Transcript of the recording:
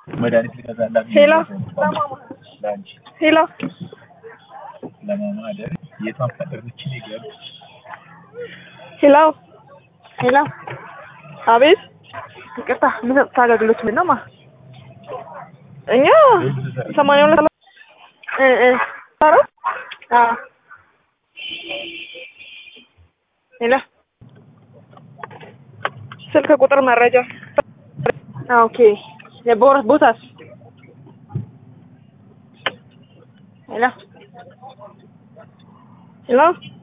መድኃኒት ልገዛላት ሄሎ ለአንቺ ሄሎ ለማማደር የቷን ፈለገች ነገር ሄሎ ሄሎ አቤት ይቅርታ የምሰጡት አገልግሎት ምንድን ነው ማ እኛ ሰማንያ ሁለት እ እ አራት አዎ ሄሎ ስልክ ቁጥር መረጃ አዎ ኦኬ የቦረት ቦታስ ሄሎ ሄሎ